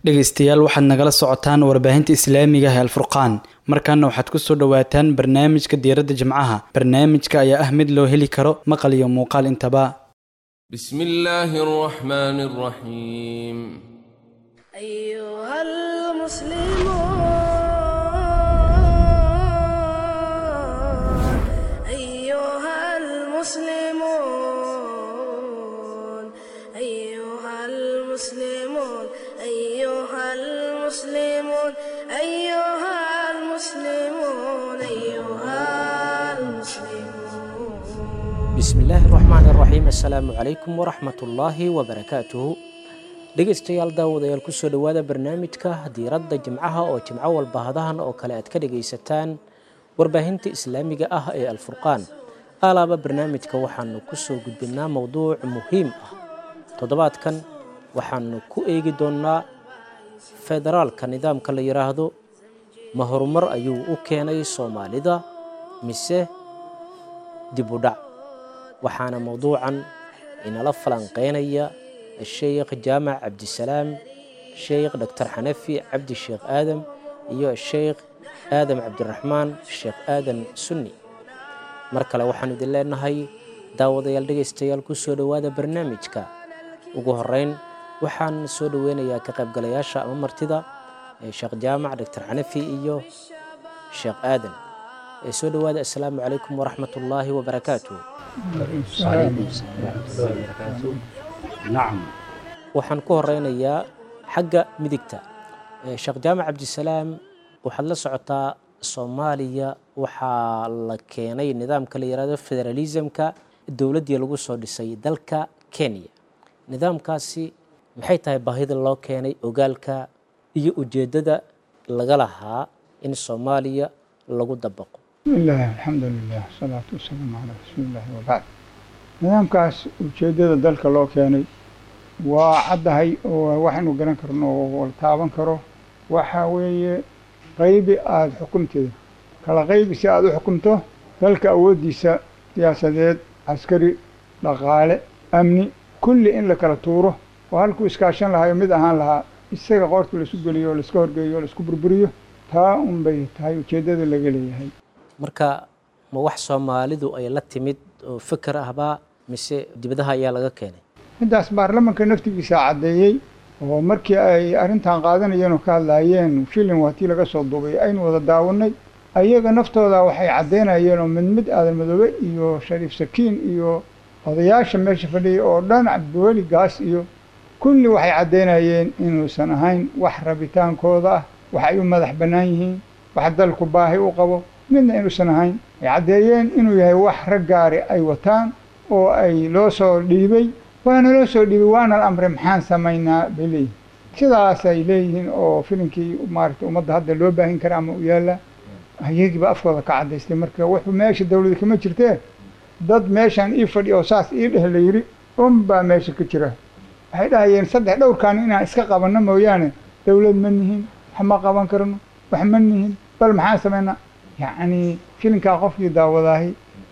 dhegaystayaal waxaad nagala socotaan warbaahinta islaamiga ah ee alfurqaan markaana waxaad ku soo dhowaataan barnaamijka diiradda jimcaha barnaamijka ayaa ah mid loo heli karo maqal iyo muuqaal intaba بسم الله الرحمن الرحيم أيها المسلمون أيها المسلمون أيها المسلمون أيها المسلمون أيها المسلمون أيها المسلمون bismillaahi raxmaan raxiim assalaamu calaykum waraxmatullaahi wabarakaatuhu dhegaystayaal daawadayaal kusoo dhowaada barnaamijka diiradda jimcaha oo jimco walba hadahan oo kale aad ka dhagaysataan warbaahinta islaamiga ah ee alfurqaan alaaba barnaamijka waxaanu kusoo gudbinaa mowduuc muhiim ah toddobaadkan waxaanu ku eegi doonnaa federaalka nidaamka la yidhaahdo ma horumar ayuu u keenay soomaalida mise dib u dhac waxaana mowduucan inala falanqeynaya sheekh jaamac cabdisalaam sheekh doctor xanafi cabdi sheekh aadam iyo sheekh aadam cabdiraxmaan sheekh aadan sunni mar kale waxaan idin leenahay daawadayaal dhegaystayaal ku soo dhowaada barnaamijka ugu horeyn waxaan soo dhoweynayaa ka qaybgalayaasha ama martida ee sheekh jaamac doctor xanafi iyo sheekh aadan ee soo dhowaada assalaamu calaykum waraxmat ullaahi wabarakaatuh نعم waxaan ku horeynayaa xagga midigta Eh, sheekh jaamac cabdisalaam waxaad la socotaa soomaaliya waxaa la keenay nidaamka la yihahdo federalismka dowladdii lagu soo dhisay dalka kenya nidaamkaasi maxay tahay baahida loo keenay ogaalka iyo ujeeddada laga lahaa in soomaaliya lagu dabaqo بسم الله الحمد لله والصلاة والسلام على رسول الله وبعد nidaamkaas ujeeddada dalka loo keenay waa caddahay oo waxaynu garan karno oo la taaban karo waxa weeye qaybi aada xukunteeda kala qaybi si aada u xukunto dalka awooddiisa siyaasadeed caskari dhaqaale amni kulli in la kala tuuro oo halkuu iskaashan lahayo mid ahaan lahaa isaga qoorta laisku geliyo o laiska horgeeyo o laisku burburiyo taa un bay tahay ujeeddada laga leeyahay marka ma wax soomaalidu ay la timid oo fikir ahbaa mise dibadaha ayaa laga keenay middaas baarlamanka naftigiisa caddeeyey oo markii ay arrintan qaadanayeen oo ka hadlaayeen shilin waa tii laga soo duubay aynu wada daawannay ayaga naftooda waxay caddeynayeen oo mid mid aadan madoobe iyo shariif sakiin iyo odayaasha meesha fadhiyay oo dhan cabdiweli gaas iyo kulli waxay caddeynayeen inuusan ahayn wax rabitaankooda ah wax ay u madax bannaan yihiin wax dalku baahi u qabo midna inuusan ahayn ay caddeeyeen inuu yahay wax rag gaari ay wataan oo ay loo soo dhiibay waana loo soo dhiibay waana la amray maxaan samaynaa bay leeyihin sidaas ay leeyihiin oo filinkii maaragtay ummadda hadda loo baahin kara ama u yaalla ayagiiba afkooda ka caddaystay marka wuxuu meesha dawlada kama jirtee dad meeshaan ii fadhi oo saas ii dheh la yidhi unbaa meesha ka jira waxay dhahayeen saddex dhowrkaan inaan iska qabanno mooyaane dawlad ma nihin wax ma qaban karno wax ma nihin bal maxaan samaynaa yacni filinkaa qofkii daawadaahi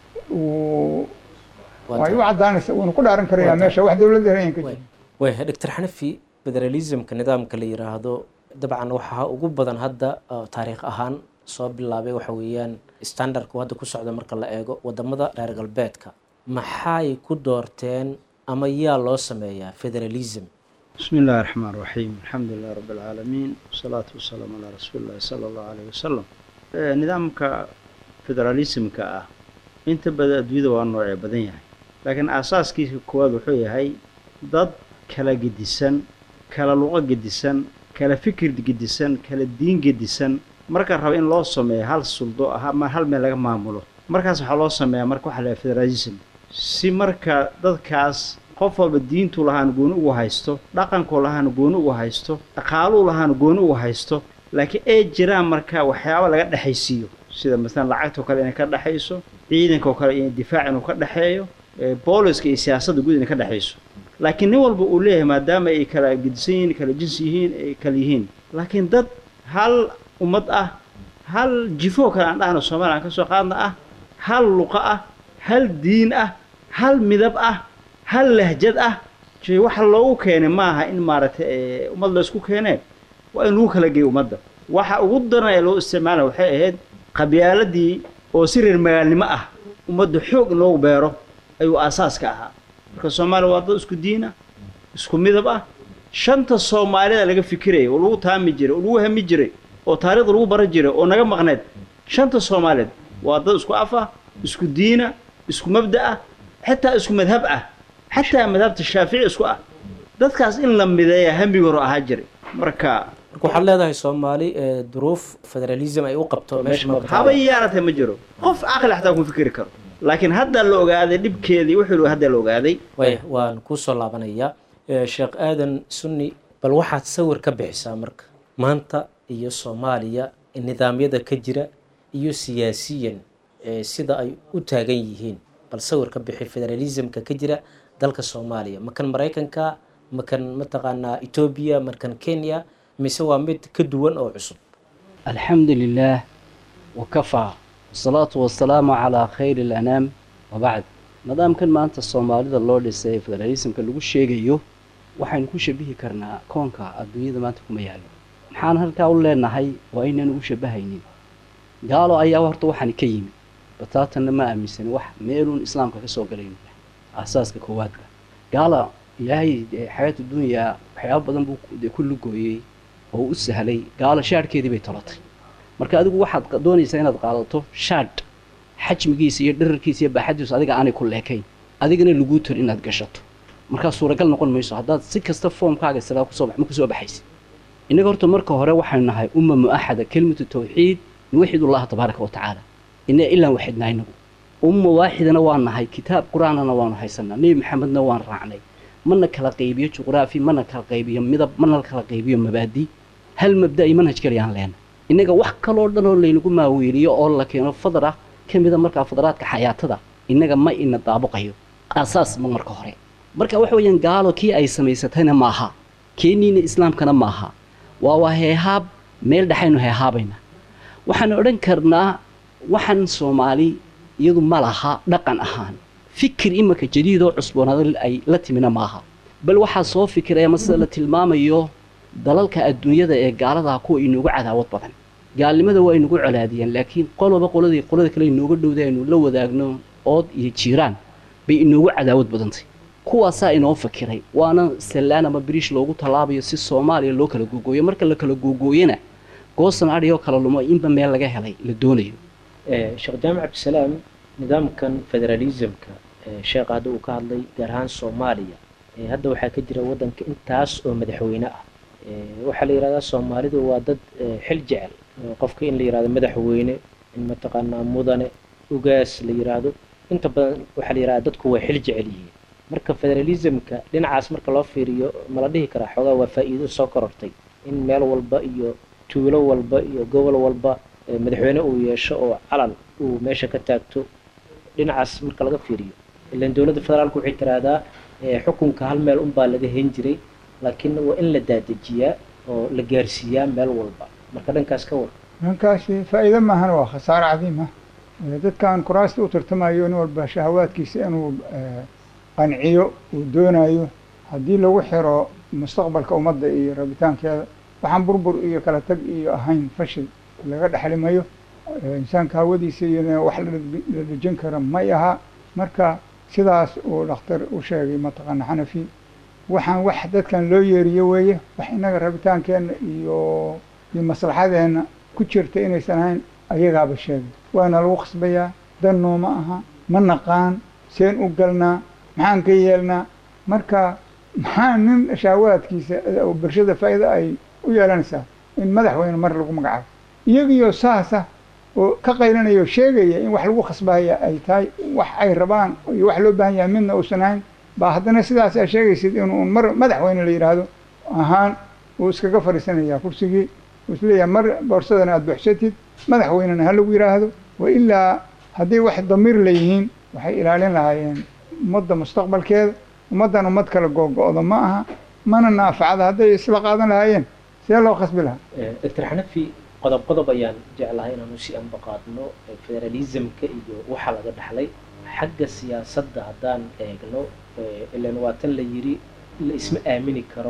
uu way u caddaanaysa wuuna ku dhaaran karayaa meesha wax dawladda ayan ka jirin wayahay doctor xanafi federalismka nidaamka la yiraahdo dabcan waxaa ugu badan hadda oo taariikh ahaan soo bilaabay waxa weeyaan standardku hadda ku socda marka la eego wadamada reer galbeedka maxay ku doorteen ama yaa loo sameeyaa federalism بسم الله الرحمن الرحيم الحمد لله رب العالمين والصلاة والسلام على رسول الله صلى الله عليه وسلم Eh, nidaamka federalismka ah inta badan adduunyada waa noocee badan yahay laakiin aasaaskiisa koowaad wuxuu yahay dad kala gedisan kala luqo gedisan kala fikir gedisan kala diin gedisan marka raba in loo sameeyo hal suldo ah ama hal meel laga maamulo markaas waxaa loo sameeyaa marka waxa la yidhaha federalism si marka dadkaas qof walba diintuu lahaana gooni ugu haysto dhaqankuu lahaana gooni ugu haysto dhaqaaluu lahaana gooni ugu haysto laakiin ay jiraan marka waxyaaba laga dhexaysiiyo sida masalan lacagtoo kale inay ka dhexayso ciidankaoo kale in difaac inuu ka dhexeeyo ee booliska iyo siyaasadda guud inay ka dhexayso laakiin nin walba uu leeyahay maadaama ay kala gedisan yihiin kala jinsi yihiin ay kala yihiin laakiin dad hal ummad ah hal jifoo kale aan dhahno soomaaliya aan ka soo qaadna ah hal luqa ah hal diin ah hal midab ah hal lahjad ah jee waxa loogu keenay maaha in maaragtay ummad la isku keenee waa in lagu kala geeyo ummadda waxa ugu daran ee loo isticmaala waxay ahayd qabyaaladii oo si reer magaalnimo ah ummadda xoog in loogu beero ayuu aasaaska ahaa marka soomaaliya waa dad isku diin ah isku midab ah shanta soomaalida laga fikiraya oo lagu taami jiray oo lagu hami jiray oo taariikhda lagu baran jiray oo naga maqneed shanta soomaaliyeed waa dad isku af ah isku diina isku mabda ah xitaa isku madhab ah xataa madhabta shaafici isku ah dadkaas in la mideeya hamiga hore ahaa jiray marka marka waxaad leedahay soomaali ee duruuf federalism ay u qabto meesha ma haba yaaratay ma jiro qof caqli xataa kuma fikiri karo laakiin hadda la ogaaday dhibkeedii wuxuu hadda la ogaaday waya waan kuusoo laabanayaa Eh, sheekh aadan sunni bal waxaad sawir ka bixisaa marka maanta iyo soomaaliya nidaamyada ka jira iyo siyaasiyan eh, sida ay u taagan yihiin bal sawir ka bixi federalismka ka jira dalka soomaaliya makan maraykanka makan mataqaanaa etoobiya makan kenya mise waa mid ka duwan oo cusub الحمد لله وكفى والصلاة والسلام على خير الأنام وبعد نظام كان maanta soomaalida loo dhisay federalismka lagu sheegayo waxaynu ku shabihi karnaa koonka adduunyada maanta kuma yaalo maxaan halkaa u leenahay waa inaan ugu shabahaynin gaalo ayaa horta waxaan ka yimi bataatanna ma aaminsani wax meeluun islaamka kasoo galayno aasaaska koowaadka gaala ilaahay dee xayaatu dunya waxyaaba badan buu dee ku lugooyey oo u sahlay gaalo shaadhkeedii bay tolatay marka adigu waxaad qa- doonaysaa inaad qaadato shaadh xajmigiisa iyo dherarkiisa iyo baaxadiisu adiga aanay ku leekayn adigana laguu tor inaad gashato markaa suuragal noqon mayso haddaad si kasta foomkaaga sidaa kusoo bax ma kusoo baxaysid innaga horta marka hore waxaynu nahay umma mu'axada kelimatu tawxiid nuwaxid ullaha tabaaraka wa tacaala ina ilaan waxidnaa inagu umma waaxidana waa nahay kitaab qur-aanana waanu haysanaa nebi maxamedna waan raacnay mana kala qaybiyo juqraafi mana kala qaybiyo midab mana kala qaybiyo mabaadi hal mabda iyo manhaj kaliyaan leena innaga wax kaloo dhan oo laynagu maaweeliyo oo la keeno fadra ka mida markaa fadaraadka xayaatada innaga ma ina daabuqayo aasaas ma marka hore marka waxa weeyaan gaalo kii ay samaysatayna maaha keeniina islaamkana maaha waa waa heehaab meel dhexaynu heehaabayna waxaan odhan karnaa waxaan soomaali iyadu ma laha dhaqan ahaan fikir imika jadiidoo cusboonaada ay la timina maaha bal waxaa soo fikiraya ama sida la tilmaamayo dalalka adduunyada ee gaaladaa kuwa inoogu cadaawad badan gaalnimada waa inugu colaadiyeen laakiin qoloba qoladii qolada kale inooga dhowda aynu la wadaagno ood iyo jiiraan bay inoogu cadaawad badantay kuwaasaa inoo fakiray waana sallaan ama biriish loogu tallaabayo si soomaaliya loo kala googooyo marka la kala googooyana goosan adhigoo kala lumo inba meel laga helay la doonayo sheekh jaamac cabdisalaam nidaamkan federalismka sheekha hadda uu ka hadlay gaar ahaan soomaaliya ee hadda waxaa ka jira waddanka intaas oo madaxweyne ah ee waxaa la yidhahdaa soomaalidu waa dad ee, xil jecel ee, qofka in la yidhahdo madaxweyne in mataqaanaa mudane ugaas la yidhaahdo inta badan waxaa la yidhahdaa dadku way xil jecel yihiin marka federalismka dhinacaas marka loo fiiriyo ma la dhihi karaa xoogaa waa faa'iido soo korortay in meel walba iyo tuulo walba iyo gobol walba ee, madaxweyne uu yeesho oo calan uu meesha ka taagto dhinacaas marka laga fiiriyo ilan dowladda federaalku waxay tiraahdaa ee, xukunka hal meel unbaa laga hen jiray laakiin waa in la daadejiyaa oo la gaarsiiyaa meel walba marka dhankaas ka war dhankaasi faa'iido maahana waa khasaare cadiim ah Eh, dadkan kuraasta u tartamayo nin walba shahawaadkiisa inuu eh, qanciyo uu doonayo haddii lagu xiro mustaqbalka ummadda iyo rabitaankeeda waxaan burbur iyo kala tag iyo ahayn fashil laga dhexlimayo Eh, insaanka hawadiisa iyo wax la dheg- la dhejin kara may aha marka sidaas uu dhakhtar u sheegay mataqaana xanafi waxaan wax dadkan loo yeeriyo weeye wax innaga rabitaankeenna iyo iyo maslaxadeenna ku jirta inaysan ahayn ayagaaba sheegay waana lagu khasbayaa dannoo ma aha ma naqaan seen u galnaa maxaan ka yeelnaa marka maxaa nin shahwaadkiisa eh, oo bulshada faa'iida ay u yeelanaysaa in madaxweyne mar lagu magacaabo iyagiyo saasa oo ka qaylanaya oo sheegaya in wax lagu khasbaya ay tahay wax ay rabaan iyo wax loo baahan yahay midna uusan ahayn baa haddana sidaas aa sheegaysid inuu mar madaxweyne la yidhaahdo ahaan uu iskaga fadhiisanaya kursigii uu isleeyahay mar boorsadana aada buuxsatid madaxweynena ha lagu yidhaahdo wa ilaa haddii wax damiir leeyihiin waxay ilaalin lahaayeen ummadda mustaqbalkeeda ummaddan ummad kala googo-do ma aha mana naafacada hadday isla qaadan lahaayeen see loo khasbi lahaa doctor xanafi qodob qodob ayaan jeclahay inaanu si anbaqaadno federalismka iyo waxa laga dhaxlay xagga siyaasadda haddaan eegno ilan waa tan la yidhi la isma aamini karo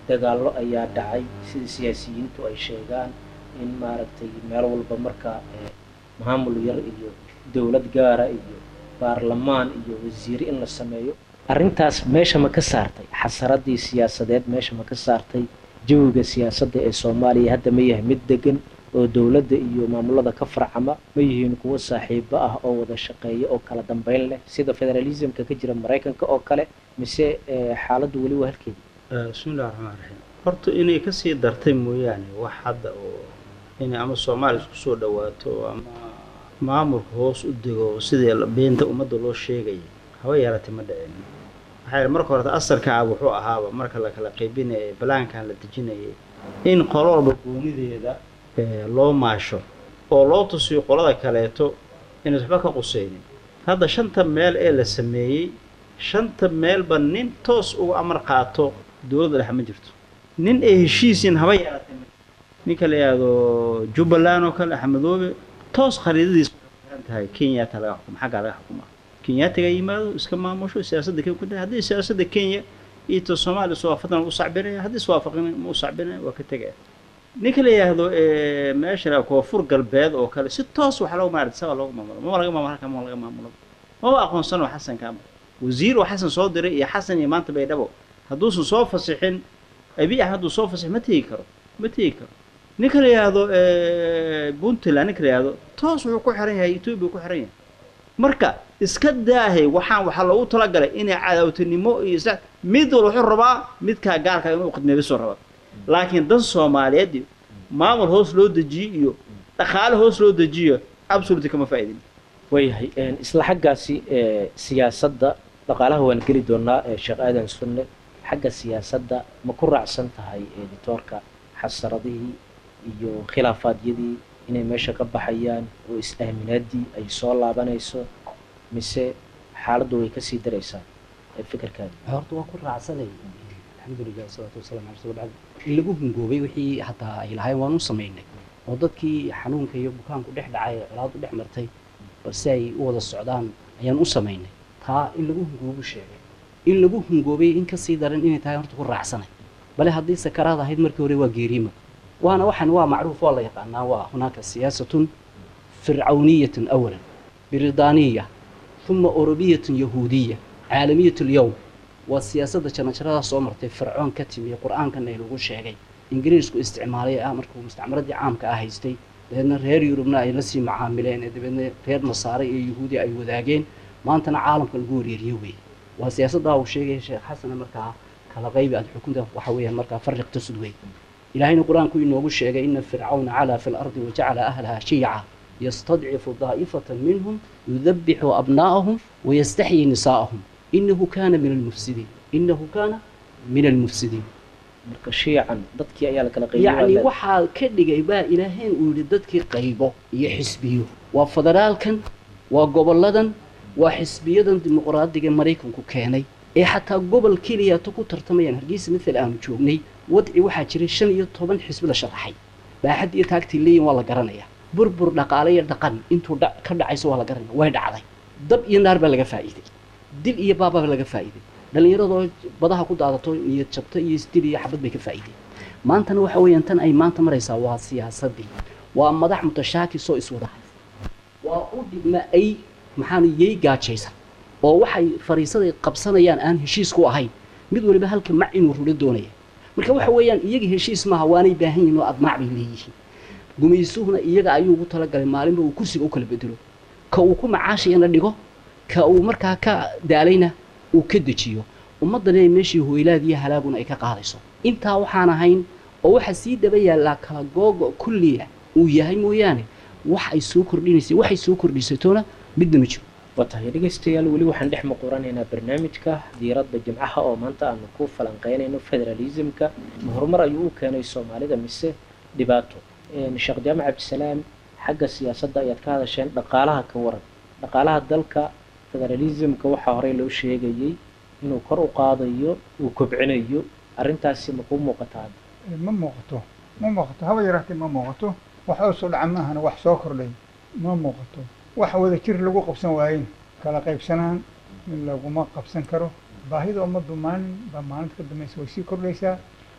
dagaallo ayaa dhacay sida siyaasiyiintu ay sheegaan in maaragtay meel walba marka eh, maamul yar iyo dowlad gaara iyo baarlamaan iyo wasiire in la sameeyo arrintaas meesha ma ka saartay xasaradii siyaasadeed meesha ma ka saartay jawiga siyaasadda ee soomaaliya hadda ma yahay mid degan oo dowladda iyo maamulada ka farcama ma yihiin kuwo saaxiibo ah oo wada shaqeeya oo kala dambeyn leh sida federalismka ka jira maraykanka oo kale mise eh, xaaladdu weli waa halkeeda bismi illahi raxmaan raxiim horta inay kasii dartay mooyaane wax hadda oo inay ama soomaaliya isku soo dhawaato ama maamulka hoos u dego sidii la- beenta ummadda loo sheegaya haba yaratay ma dhicin maxaa yeele marka horeta asalkaa wuxuu ahaaba marka la kala qaybinayay balaankan la dejinayay in qolo walba goonideeda eh, loo maasho oo loo tusiyo qolada kaleeto inay waxba ka qusaynin hadda shanta meel ee la sameeyey shanta meelba nin toos uga amar qaato dowladda dhexe ma jirto nin ay heshiisiin haba yaratay ma jirto. ninka la yidhaahdo jubbaland oo kale axmedoobe toos khariidadiisa waxay ku xiran tahay kenyaata laga xukumo xaggaa laga xukumaa kenyaatiga yimaado iska maamusho siyaasadda kenya ku tahay haddii siyaasadda kenya iyo ta soomaaliya iswaafaqan u sacbinaya haddii iswaafaqin ma u sacbinaya waa ka tegaya ninka la yidhaahdo eh, meesha la koonfur galbeed oo kale si toos waxa loogu maarata sabaa loogu maamulo mama laga maamulo halkan mama laga maamulo maba aqoonsan oo xasan kaama wasiir oo xasan soo diray iyo xasan iyo maanta baydhabo hadduusan soo fasixin abi ah hadduu soo fasix ma tegi karo ma tegi karo ninka la yidhaahdo eh, puntland ninka la yidhaahdo toos wuxuu ku xiran yahay etoobiya ku xiran yahay marka iska daahay waxaan waxaa loogu talagalay inay cadaawtinimo iyo isla mid walba wuxuu rabaa midkaa gaarka inuu khidmeebisoo rabaa laakiin dan soomaaliyeed iyo maamul hoos loo dejiyo iyo dhaqaale hoos loo dejiyo absolutely kama faa'iidin waayahay een, isla xaggaasi ee, siyaasadda dhaqaalaha waan geli doonaa ee sheekh aadan sunne xagga siyaasadda ma ku raacsan tahay editoorka xasaradihii iyo khilaafaadyadii inay meesha ka baxayaan oo is-aaminaadii ay soo laabanayso mise xaaladdu way kasii daraysaa ee fikirkaadi horta waa ku raacsanay alxamdulilah wasalaatu wasalaam ala rasul bacd in lagu hungoobay wixii hataa ay lahayn waan u samaynay oo dadkii xanuunka iyo bukaanku dhex dhacay ee colaadu dhex martay balse ay u wada socdaan ayaan u samaynay taa in lagu hungoobu sheegay in lagu hungoobay in kasii daran inay tahay horta ku raacsanay bale haddii sakaraad ahayd markii hore waa geeriima waana waxan waa macruuf waa la yaqaanaa waa hunaaka siyaasatun fircawniyatun awalan biridaaniya uma orobiyatun yahuudiya caalamiyat lyowm waa siyaasadda janajaradaa soo martay fircoon ka timi qur-aankan ay lagu sheegay ingiriisku isticmaalay ah markuu mustacmaradii caamka ah haystay dabeedna reer yurubna ay la sii macaamileen ee dabeedna reer nasaare iyo yahuudi ay wadaageen maantana caalamka lagu wareeriyo wey waa siyaasaddaa uu sheegaya sheekh xasana markaa kala qaybi aad xukunta waxa weeyaan markaa fariq tasud wey ilaahayna qur-aanku inoogu sheegay ina fircawna calaa fi lardi wajacala ahlaha shiica yastadcifu daa'ifatan minhum yudabixu abnaa'ahum wayastaxyi nisaa'ahum inahu kaana min almufsidiin inahu kaana min almufsidiin marka shiican dadkii ayaa la kala yacni qaybiyay waxaa ka dhigay baa ilaaheen uu yidhi dadkii qaybo iyo xisbiyo waa federaalkan waa goboladan waa xisbiyadan dimuqraadiga maraykanku keenay ee xataa gobol keliyato ku tartamayaan hargeysa mithal aanu joognay wadci waxaa jiray shan iyo toban xisbi la sharaxay baaxad iyo taagtii leeyin waa la garanayaa burbur dhaqaale iyo dhaqan intuu dha- ka dhacayso waa la garanaya way dhacday dab iyo naar baa laga faa'iiday dil iyo baabaa laga faa'iiday dhallinyaradoo badaha ku daadato niyad jabto iyo isdil iyo xabad bay ka faa'iideen maantana waxa weeyaan tan ay maanta maraysaa waa siyaasadii waa madax mutashaakis oo iswada haysta waa u dhigma ay maxaanu yey gaajaysan oo waxay fariisaday qabsanayaan aan heshiis ku ahayn mid waliba halka mac inuu rulo doonaya marka waxa weeyaan iyaga heshiis maaha waanay baahan yihiin oo admaac bay leeyihiin gumaysuhuna iyaga ayuu ugu talagalay maalinba uu kursiga u kala bedelo ka uu ku macaashayana dhigo ka uu markaa ka daalayna uu ka dejiyo ummaddana ay meeshii hoylaad iyo halaaguna ay ka qaadayso intaa waxaan ahayn oo waxa sii daba yaallaa kala googo kulliya uu yahay mooyaane wax ay soo kordhinaysay waxay soo kordhisatoona midna ma jiro waa tahay dhegaystayaal weli waxaan dhex muquranaynaa barnaamijka diiradda jimcaha oo maanta aanu ku falanqeynayno federalismka ma horumar ayuu u keenay soomaalida mise dhibaato Een, sheekh jaamac cabdisalaam xagga siyaasadda ayaad ka hadasheen dhaqaalaha ka waran dhaqaalaha dalka federalismka waxaa horey loo sheegayey inuu kor u qaadayo uu kobcinayo arrintaasi ma kuu muuqataa hadda ma muuqato ma muuqato haba yaraatee ma muuqato wax oo soo dhaca maahana wax soo kordhay ma muuqato wax wada jir lagu qabsan waayin kala qaybsanaan laguma qabsan karo baahida ummaddu maalin baa maalinta ka dambaysa way sii kordhaysaa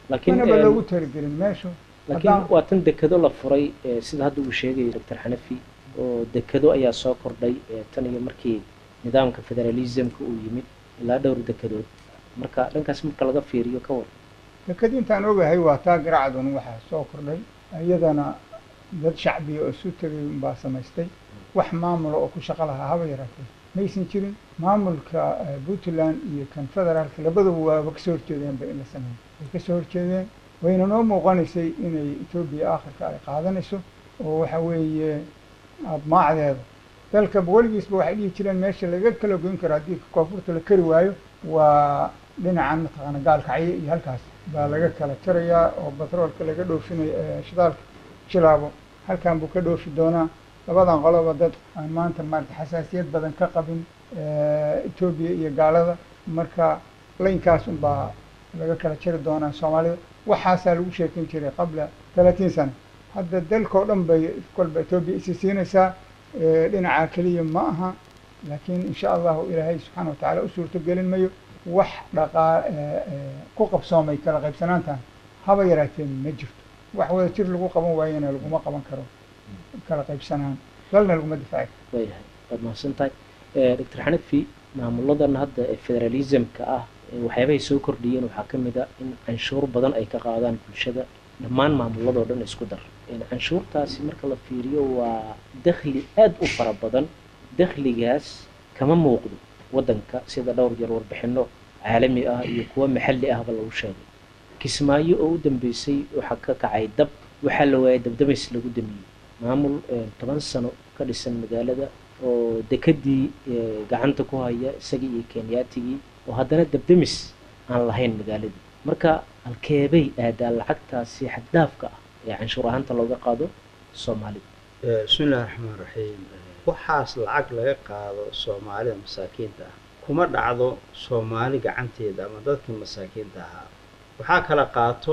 laakiin manaba een, loogu talagelin meeshu laakiin haddaan- waa tan dekado la furay ee, sida hadda uu sheegay doctor xanafi oo dekado ayaa soo kordhay ee, tan iyo markii nidaamka federalismka uu yimid ilaa dhowr dekadood marka dhankaas marka laga fiiriyo ka war deked intaan ogahay waa taa garacdun waxaa soo kordhay iyadana dad shacbiya oo isu tegay unbaa samaystay wax maamula oo ku shaqo lahaa haba yaraatee maysan jirin maamulka eh, puntland iyo kan federaalka labaduba waaba kasoo horjeedeenba in la sameeyo way kasoo horjeedeen wayna noo muuqanaysay inay etoobiya aakhirka ay qaadanayso oo waxa weeye admaacdeeda dalka weligiisba waxay dhihi jireen meesha laga kala goyn karo haddii koonfurta la kari waayo waa dhinacan mataqaana gaalkacyo iyo halkaas baa laga kala jarayaa oo batroolka laga dhoofinayo eh, shidaalka jilaabo halkan buu ka dhoofi doonaa labadan qoloba dad aan maanta maarata xasaasiyad badan ka qabin eh, etoobiya iyo gaalada marka laynkaas unbaa laga kala jari doonaa soomaalida waxaasaa lagu sheekin jiray qabla talaatiin sano hadda dalkao dhan bay kolba etoobiya isi siinaysaa eh, dhinaca keliya ma aha laakiin insha allahu ilaahay subxaana watacaala u suurto gelin mayo wax dhaqaa eh, eh, ku qabsoomay kala qaybsanaantan haba yaraateen ma jirto wax wada jir lagu qaban waayana laguma qaban karo kala qaybsanaan dalna laguma difaaci karo waayahay waad mahadsan tahay Eh, doctor xanafi maamuladan hadda ee federalismka ah eh, waxyaabahay soo kordhiyeen waxaa ka mid a in canshuur badan ay ka qaadaan bulshada dhammaan maamuladoo dhan isku dar Eh, canshuurtaasi marka la fiiriyo waa dakhli aad u fara badan dakhligaas kama muuqdo waddanka sida dhowr jeer warbixino caalami ah iyo kuwa maxalli ahba lagu sheegay kismaayo oo u dambeysay waxaa ka kacay dab waxaa la waayay dabdabays lagu damiyey maamul eh, toban sano ka dhisan magaalada oo dekadii eh, gacanta ku haya isagii iyo kenyaatigii oo haddana dabdamis aan lahayn magaaladii marka halkeebay aadaa lacagtaasi xaddaafka ah ee canshuur ahaanta looga qaado soomaalida Eh, bismi illahi raxmaan raxiim waxaas lacag laga qaado soomaalida masaakiinta ah kuma dhacdo soomaali gacanteeda ama dadkii masaakiinta ahaa waxaa kala qaato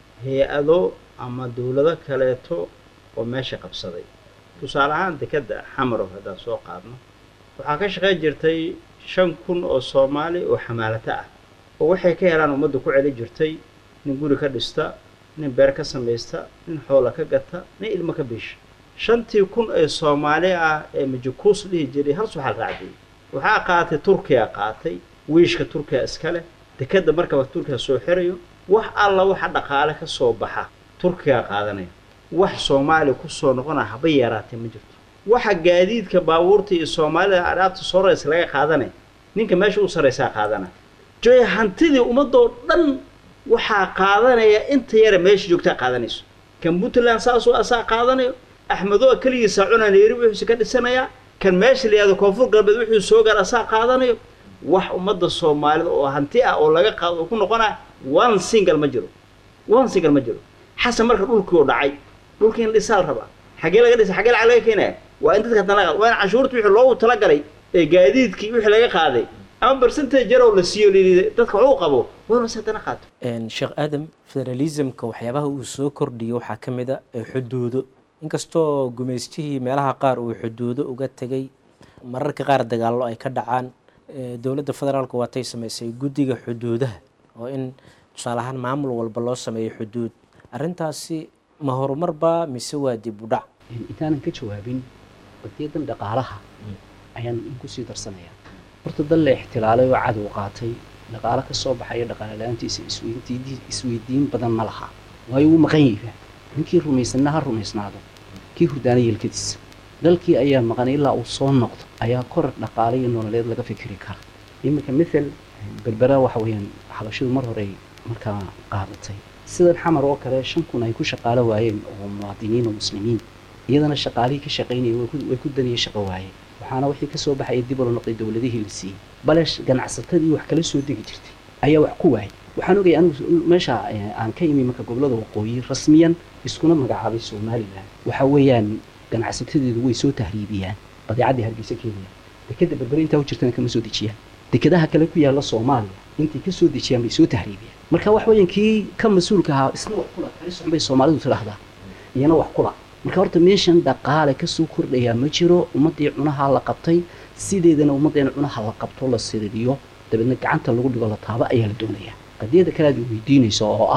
hay-ado ama dowlado kaleeto oo meesha qabsaday tusaale ahaan dekadda xamarow haddaan soo qaadno waxaa ka shaqayn jirtay shan kun oo soomaali oo xamaalato ah oo waxay ka helaan ummadda ku celi jirtay nin guri ka dhista nin beer ka samaysta nin xoola ka gata nin ilmo ka biisha shantii kun ee soomaali ah ee majukuus dhihi jiray hal suxal raacdiyey waxaa qaatay turkiya qaatay wiishka turkiya iska leh dekadda markaba turkiya soo xirayo wax alla waxa dhaqaale ka soo baxa turkiya qaadanaya wax soomaaliya kusoo noqonaya haba yaraatee ma jirto waxa gaadiidka baabuurta iyo soomaalida adhaabta soo raysa laga qaadanaya ninka meesha u sarraysaa qaadanaya joy hantidii ummadoo dhan waxaa qaadanaya inta yara meesha joogtaa qaadanayso kan puntland saasoo asaa qaadanayo axmedo keligiisa cuna nairobi wuxuuse ka dhisanayaa kan meesha la yihahdo koonfur galbeed wuxuu soo gaar asaa qaadanayo wax ummadda soomaalida oo hanti ah oo laga qaado oo ku noqonaya one single ma jiro one single ma jiro xasan marka dhulkii oo dhacay dhulkii in dhisaa la rabaa xagee laga dhisa xagee lacag laga keenaya waa in dadka haddana laga waa in canshuurta wixii loogu talagalay ee gaadiidkii wixii laga qaaday ama percentage yarow la siiyo layidhi dadka wax u qabo waa inuu si haddana qaato Een, sheekh aadam federalismka waxyaabaha uu soo kordhiyo waxaa ka mid a ee xuduudo inkastoo gumaystihii meelaha qaar uu xuduudo uga tegay mararka qaar dagaallo ay ka dhacaan ee, dowladda federaalka waatay samaysay guddiga xuduudaha oo in tusaale ahaan maamul walba loo sameeyo xuduud arrintaasi ma horumarba mise waa dib u dhac intaanan ka jawaabin qadiyadan dhaqaalaha ayaan in kusii darsanaya horta dal la ixtilaalay oo cadow qaatay dhaqaalo ka soo baxaya dhaqaale la-aantiisa isweydiin isweydiin badan ma laha waayo wuu maqan yahay ninkii rumaysanna ha rumaysnaado kii hurdaana yeelkadiisa dalkii ayaa maqan ilaa uu soo noqdo ayaa korar dhaqaale iyo nololeed laga fikiri kara iminka mithal berbera waxa weeyaan xabashidu mar hore markaa qaadatay sidan xamar oo kale shan kun ay ku shaqaalo waayeen oo muwaadiniin oo muslimiin iyadana shaqaalihii ka shaqaynayay way ku- way ku daniyay shaqo waayeen waxaana wixii kasoo baxaya dib ula noqday dowladihii la siiyey bale sh- ganacsatadii wax kala soo degi jirtay ayaa wax ku waayay waxaan ogay anigu meesha eh, aan ka imi marka gobolada waqooyi rasmiyan iskuna magacaabay somalilan waxa weeyaan ganacsatadeedu way soo tahriibiyaan badeecadii hargeysa keenaya dekeda berbere intaa u jirtana kama soo dejiyaan dekadaha kale ku yaala soomaaliya intay ka soo dejiyaan bay soo tahriibiyaan marka wax weeyaan kii ka mas-uulka ahaa isna wax kula kali socon bay soomaalidu tidhaahdaa iyana wax kula marka horta meeshan dhaqaale kasoo kordhayaa ma jiro ummaddii cunaha la qabtay sideedana ummaddeena cunaha la qabto la siririyo dabeedna gacanta lagu dhigo la taabo ayaa la doonayaa qadiyada kale aad weydiinayso oo ah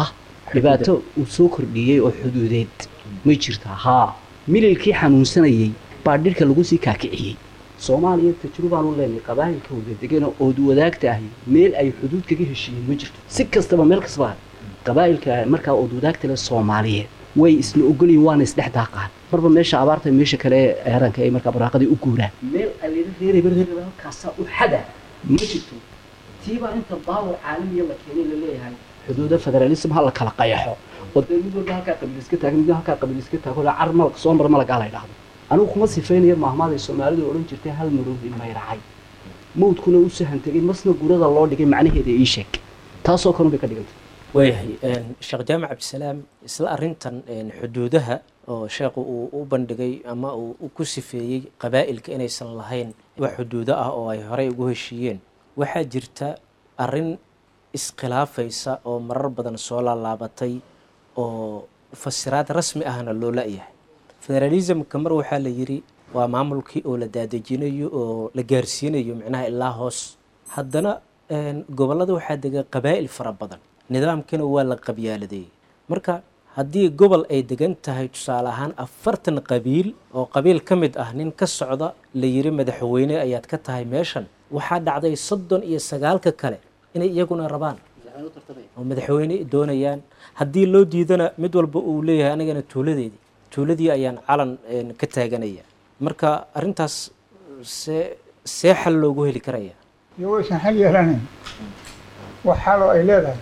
dhibaato uu soo kordhiyey oo xuduudeed may jirtaa haa mililkii xanuunsanayey baa dhirka lagu sii kaakiciyey soomaaliya tajrubaan u leenahay qabaayilka wadadegana ood wadaagta ahi meel ay xuduud kaga heshiiyeen ma jirto si kastaba meel kastaba qabaayilka markaa ood wadaagta leh soomaaliyeed way isla ogolyihin waana isdhex daaqaan marba meesha abaarta meesha kale eranka ay markaa barwaaqadii u guuraan meel alila reerayba reerayba halkaasaa u xada ma jirto tiibaa inta baawar caalamiya la keenay la leeyahay xuduuda federalism ha la kala qayaxo oo dee mid walba halkaa qabiil iska taagan mid halkaa qabiil iska taago car malak soo mar malagaa la idhaahdo anigu kuma sifaynayo maahmaaday soomaalidu odhan jirtay hal maroodi mayracay mawdkuna u sahan tegay masna gurada loo dhigay macnaheeda ii sheeg taasoo kalun bay ka dhigantay waayahay sheekh jaamac cabdisalaam isla arintan xuduudaha oo sheekhu uu u bandhigay ama uu ku sifeeyey qabaa'ilka inaysan lahayn wax xuduudo ah oo ay horey ugu heshiiyeen waxaa jirta arin iskhilaafaysa oo marar badan soo laalaabatay oo fasiraad rasmi ahna loo la-yahay federalismka mar waxaa la yidhi waa maamulkii oo la daadejinayo oo la gaarsiinayo micnaha ilaa hoos haddana gobollada waxaa dega qabaa'il fara badan nidaamkana waa la qabyaaladeeyey marka haddii gobol ay degan tahay tusaale ahaan afartan qabiil oo qabiil ka mid ah nin ka socda la yiri madaxweyne ayaad ka tahay meeshan waxaa dhacday soddon iyo sagaalka kale inay iyaguna rabaan oo madaxweyne doonayaan haddii loo diidana mid walba uu leeyahay anigana tuuladeedii tuuladii ayaan calan ka taaganaya marka arrintaas see see xal loogu heli karaya iyo waysan xal yeelanayn wax xaloo ay leedahay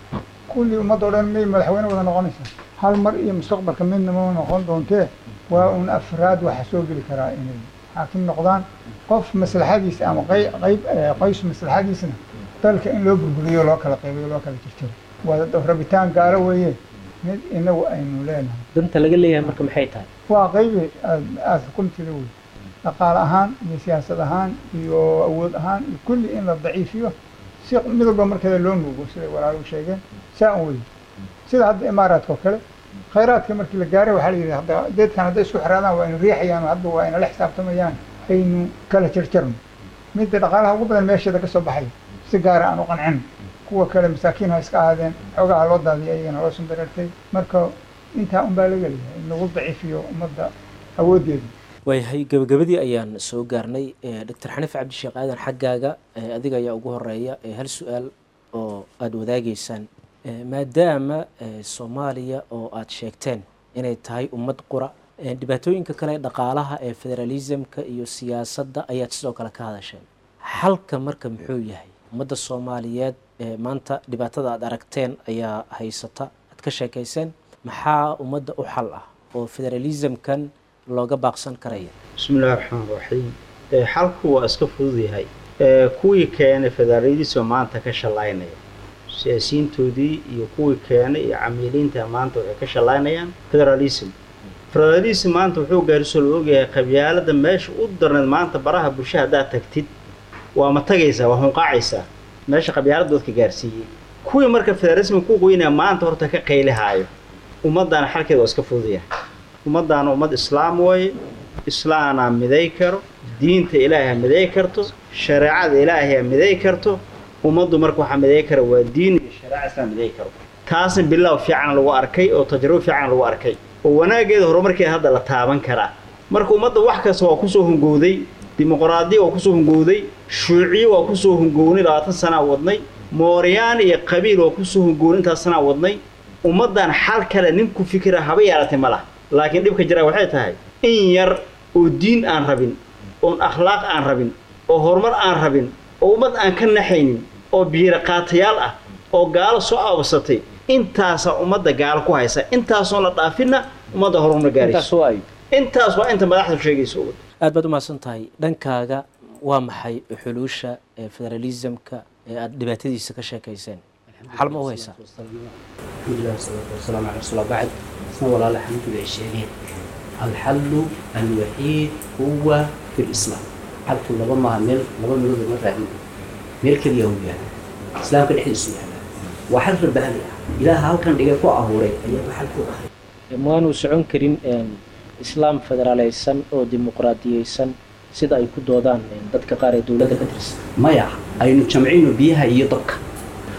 kulli ummadda o dhan may madaxweyne wada noqonaysaa hal mar iyo mustaqbalka midna ma noqon doontee waa un afraad waxa soo geli karaa inay xaakim noqdaan qof maslaxadiisa ama qey- qayb qoys maslaxadiisna dalka in loo burburiyo loo kala qaybayo loo kala jirjiro waa rabitaan gaalo weeye mid inagu aynu leenahay danta laga leeyahay marka maxay tahay waa qaybi aad aada xukumtida wey dhaqaale ahaan iyo siyaasad ahaan iyo awood ahaan iyo kulli in la daciifiyo si mid walba markeeda loo nuugo siday walaaluhu sheegeen saa un wey sida hadda imaaraadka oo kale khayraadka markii la gaaray waxaa la yidhi hadda deedkan hadday isku xiraadaan waa ina riixayaan oo hadda waa ina la xisaabtamayaan aynu kala jarjarno midda dhaqaalaha ugu badan meesheeda ka soo baxay si gaara aan u qancin kuwa kale masaakiin ha iska ahaadeen xoogaha loo daadiyay ayagana loo sandareertay marka intaa un baa laga leeyahay in lagu daciifiyo ummadda awooddeeda waayahay gabagabadii ayaan soo gaarnay doctor xaniif cabdisheekh aadan xaggaaga adiga ayaa ugu horeeya hal su-aal oo aada wadaagaysaan maadaama soomaaliya oo aada sheegteen inay tahay ummad qura dhibaatooyinka kale dhaqaalaha ee federalismka iyo siyaasadda ayaad sidoo kale ka hadasheen xalka marka muxuu yahay ummadda soomaaliyeed maanta dhibaatada aada aragteen ayaa haysata aad ka sheekayseen maxaa ummadda u xal ah oo federalismkan looga baaqsan karaya bismi illahi raxmaan raxiim xalku waa iska fudud yahay kuwii keenay federalism maanta ka shallaynaya siyaasiyiintoodii iyo kuwii keenay iyo camiiliinta maanta waxay ka shallaynayaan federalism federalism maanta wuxuu gaarso la ogyahay qabyaalada meesha u darneed maanta baraha bulsha haddaad tagtid waa ma tagaysaa waa hunqaacaysaa meesha qabyaalada dadka gaarsiiyey kuwii marka federalism ku qoynaya maanta horta ka qaylihaayo ummaddaana xalkeeda waa iska fudud yahay ummaddaana ummad islaam waaye islaanaa miday karo diinta ilaahay ha miday karto shareecada ilaahay ha miday karto ummaddu marka waxaa miday kara waa diin iyo shareeca islaam miday karo taasna bilow fiican lagu arkay oo tajrubo fiican lagu arkay oo wanaaggeeda horumarkeeda hadda la taaban karaa marka ummadda wax kasta waa kusoo hungowday dimuqraadiya waa kusoo hungowday shuuciye waa kusoo hungownay labaatan sanaa wadnay mooryaan iyo qabiil waa kusoo hungownay intaas sanaa wadnay ummaddan xal kale ninku fikira haba yeelatay ma laha laakiin dhibka jira waxay tahay in yar oo diin aan rabin oon akhlaaq aan rabin oo horumar aan rabin oo ummad aan ka naxaynin oo biiro qaatayaal ah oo gaalo soo aabasatay intaasaa ummadda gaalo ku haysa intaasoon la dhaafinna ummadda horumar gaarayso intaas waa inta madaxdu sheegayso aad baad umahadsan tahay dhankaaga waa maxay xuluusha ee federalismka ee aada dhibaatadiisa ka sheekayseen xal ma u haysaa alxamdulilah wasalaatu wasalaamu cala rasuul bacd isna walaala xamdu ay sheegeen alxallu alwaxiid huwa fi lislaam xalku laba maaha meel laba meelood lama raadin meel keliya uu yaala islaamka dhexdiisu yaala waa xal rabbaani ah ilaaha halkan dhigay ku abuuray ayaaba xal ku ahay maanu socon karin islaam federaaleysan oo dimuqraadiyeysan sida ay ku doodaan dadka qaar ee dowladda ka tirsan maya aynu jamcino biyaha iyo dabka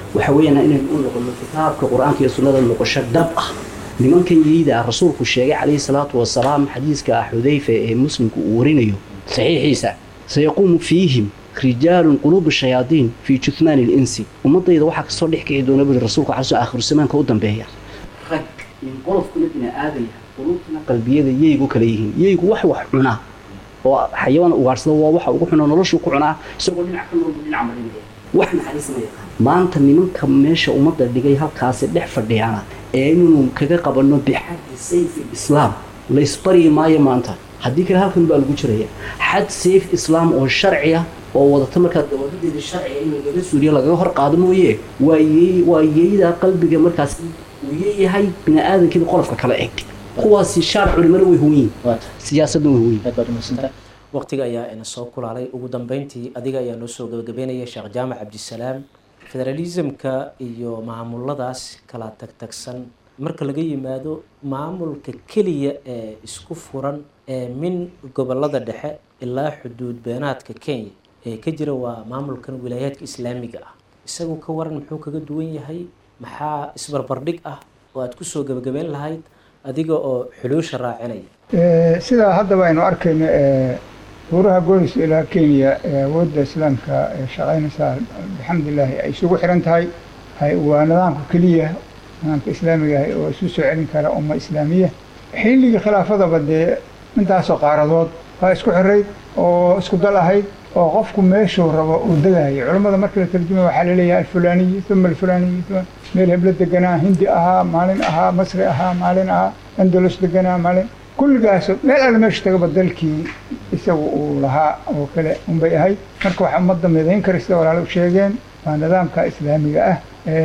waxa weeyaan inaynu u noqono kitaabka qur-aanka iyo sunnada noqosho dhab ah nimankan yeyda ah rasuulku sheegay calayhi salaatu wasalaam xadiiska ah xudayfa ee muslimku uu warinayo saxiixiisa sayaquumu fiihim rijaalun quluubu shayaadiin fii juthmaani linsi ummadayda waxaa kasoo dhex kici doona buri rasuulku calaso aakhiru zamaanka u dambeeya rag in qolofkuna bini aadaya quluubtuna qalbiyada yeygu kala yihiin yeygu wax wax cunaa oo xayawaan ugaarsada waa waxa ugu xunaa noloshuu ku cunaa isagoo dhinac ka noolbu dhinac marinaya wax naxariis ma yaqaan maanta nimanka meesha ummadda dhigay halkaasi dhex fadhiyaana ee inaynu kaga qabanno bixaddi sayfi islaam la isbaryi maayo maanta haddii kale halkan baa lagu jiraya xad sayf islaam oo sharci ah oo wadata markaa dawadadeeda sharciga in lagaga suuriyo lagaga hor qaado mooye waa yey waa yeyda qalbiga markaas uu yeeyahay bini aadamkiiba qolofka kala eg kuwaasi shaar culimada way huwiin siyaasadda way huwiin aad baad umadsanta waqtiga ayaa ina soo kulaalay ugu dambeyntii adiga ayaa noo soo gabagabeynaya sheekh jaamac cabdisalaam federalismka iyo maamuladaas kala tagtagsan marka laga yimaado maamulka keliya ee isku furan ee min gobolada dhexe ilaa xuduud beenaadka kenya ee ka jira waa maamulkan wilaayaadka islaamiga ah isagu ka waran muxuu kaga duwan yahay maxaa isbarbardhig ah oo aad kusoo gabagabeyn lahayd adiga oo xuluusha raacinaya sidaa haddaba aynu arkayno buuraha goolis ilaa kenya ee awoodda islaamka ee shaqaynaysaa alxamdulilaahi ay isugu xiran tahay waa nidaamka keliya nidaamka islaamiga ah oo isu soo celin kara umma islaamiya xilligii khilaafadaba dee intaasoo qaaradood baa isku xirayd oo isku dal ahayd oo qofku meeshuu rabo uu degayay culammada markii la tarjumay waxaa laleeyahay alfulaaniyi uma alfulaaniyi uma meel heblo deganaa hindi ahaa maalin ahaa masri ahaa maalin ahaa andalus deganaa maalin kulligaas meel alle meesha tagaba dalkii isagu uu lahaa oo kale unbay ahayd marka waxaa ummadda midayn kara sida walaalo sheegeen waa nidaamka islaamiga ah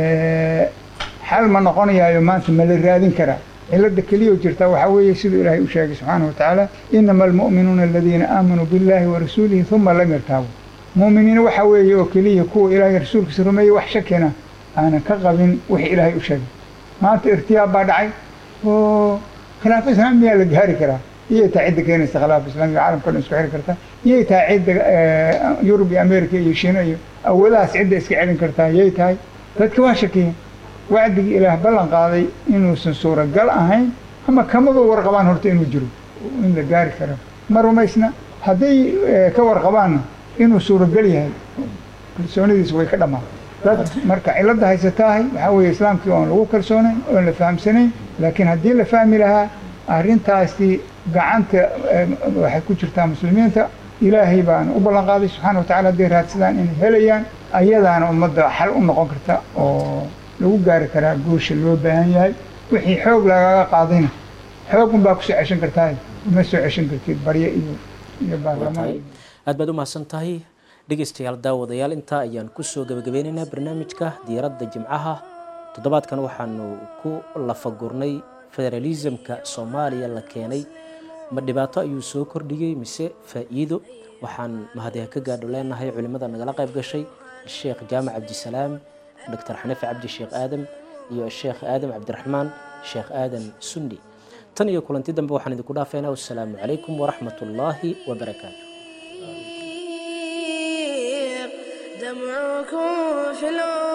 xal ma noqonayaayo maanta ma la raadin karaa cilada keliya jirta waxaa weeye siduu ilaahay u sheegay subxaanahu watacaala inama almu'minuuna aladiina aamanuu billahi wa rasuulihi uma lam yartaabu mu'miniin waxaa weeye oo keliya kuwa ilaahay rasuulkiisa rumeeyey wax shakina aanan ka qabin wixii ilaahay u sheegay maanta irtiyaab baa dhacay oo khilaafo islaamiyaa la gaari karaa iyay tahay cidda keenaysa khilaafo islaamiga caalamka dhan isku xiri karta iyay tahay cidda yurub iyo america iyo shiina iyo awoodahaas cidda iska celin kartaa yay tahay dadka waa shakiyeen wacdigii ilaah ballan qaaday inuusan suuragal ahayn ama kamaba warqabaan horta inuu jiro in la gaari karo ma rumaysna hadday ka warqabaanna inuu suuragal yahay kalsoonidiisa way ka dhammaan dad marka cilada haysataahay waxaa weeye islaamkii oon lagu kalsoonayn oon la fahamsanayn laakiin haddii la fahmi lahaa arrintaasi gacanta waxay ku jirtaa muslimiinta ilaahay baana u ballan qaaday subxaana watacala hadday raadsadaan inay helayaan ayadaana ummadda xal u noqon karta oo lagu gaari karaa guusha loo baahan yahay wixii xoog lagaga qaadayna xoogun baa kusoo ceshan kartaa ma soo ceshan kartid barye iyo iyo baarlamaan aad baad u mahadsan tahay dhegeystayaal daawadayaal intaa ayaan kusoo gabagabeynaynaa barnaamijka diyaaradda jimcaha toddobaadkan waxaanu ku lafagurnay federalismka soomaaliya la keenay ma dhibaato ayuu soo kordhiyey mise faa'iido waxaan mahadiha ka gaadho leenahay culimmada nagala qayb gashay sheekh jaamac cabdisalaam dr xanife cabdi sheekh aadam iyo sheekh aadam cabdiraxmaan sheekh aadam sunni tan iyo kulanti dambe waxaan idinku dhaafeynaa wassalaamu calaykum waraxmat ullaahi wabarakaatu دمعكم في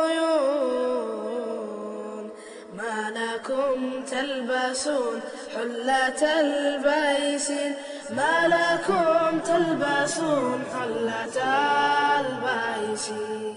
العيون ما لكم تلبسون حلة البيسين ما لكم تلبسون حلة البيسين